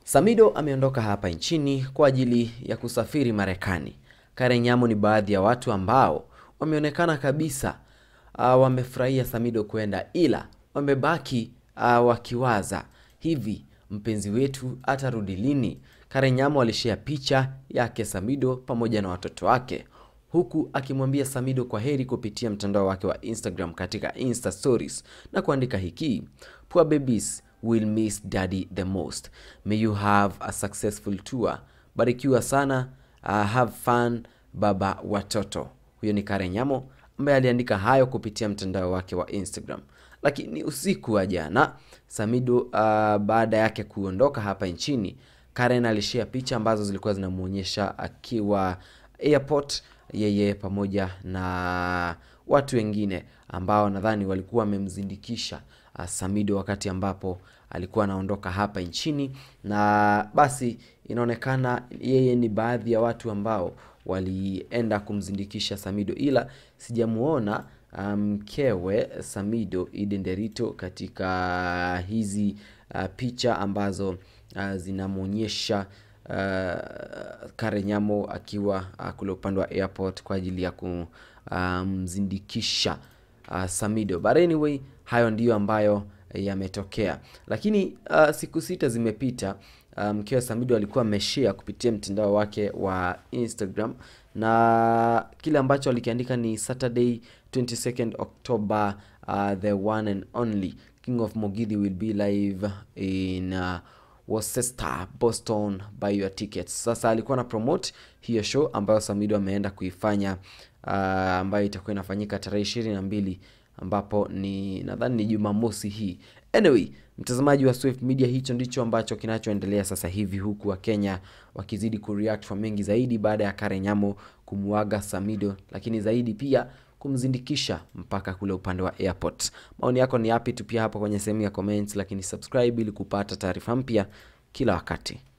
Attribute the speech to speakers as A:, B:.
A: Samido ameondoka hapa nchini kwa ajili ya kusafiri Marekani. Karen Nyamo ni baadhi ya watu ambao wameonekana kabisa uh, wamefurahia Samido kwenda, ila wamebaki uh, wakiwaza hivi mpenzi wetu atarudi lini? Karen Nyamo alishare picha yake Samido pamoja na watoto wake huku akimwambia Samido kwa heri kupitia mtandao wake wa Instagram katika Insta stories na kuandika hiki: Poor babies will miss daddy the most. May you have a successful tour. Barikiwa sana. Uh, have fun baba watoto. Huyo ni Karen Nyamo ambaye aliandika hayo kupitia mtandao wake wa Instagram. Lakini usiku wa jana Samido, uh, baada yake kuondoka hapa nchini, Karen alishare picha ambazo zilikuwa zinamuonyesha akiwa airport yeye pamoja na watu wengine ambao nadhani walikuwa wamemzindikisha uh, Samido wakati ambapo alikuwa anaondoka hapa nchini, na basi inaonekana yeye ni baadhi ya watu ambao walienda kumzindikisha Samido, ila sijamuona mkewe um, Samido Eden Derito katika hizi uh, picha ambazo uh, zinamwonyesha uh, Karen Nyamo akiwa uh, kule upande wa airport kwa ajili ya kumzindikisha um, uh, Samido. But anyway, hayo ndiyo ambayo yametokea, lakini uh, siku sita zimepita mkewe um, Samido alikuwa ameshare kupitia mtandao wake wa Instagram na kile ambacho alikiandika ni Saturday 22nd October, uh, the one and only King of Mogithi will be live in uh, Worcester, Boston, buy your tickets. Sasa alikuwa na promote hiyo show ambayo Samido ameenda kuifanya uh, ambayo itakuwa inafanyika tarehe ishirini na mbili ambapo ni nadhani ni Jumamosi hii. Anyway, mtazamaji wa Swift Media, hicho ndicho ambacho kinachoendelea sasa hivi, huku wa Kenya wakizidi kureact kwa mengi zaidi baada ya Karen Nyamo kumuaga Samido, lakini zaidi pia kumzindikisha mpaka kule upande wa airport. Maoni yako ni yapi? Tupia hapo kwenye sehemu ya comments, lakini subscribe ili kupata taarifa mpya kila wakati.